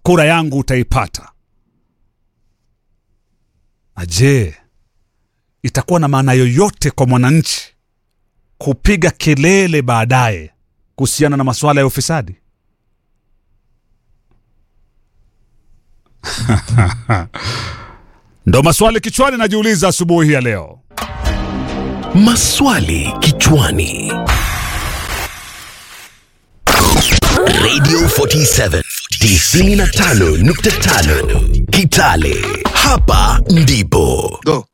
kura yangu utaipata. Na je, itakuwa na maana yoyote kwa mwananchi kupiga kelele baadaye kuhusiana na masuala ya ufisadi? Ndo maswali kichwani najiuliza asubuhi ya leo. Maswali kichwani. Radio 47 95.5 Kitale. Hapa ndipo Go.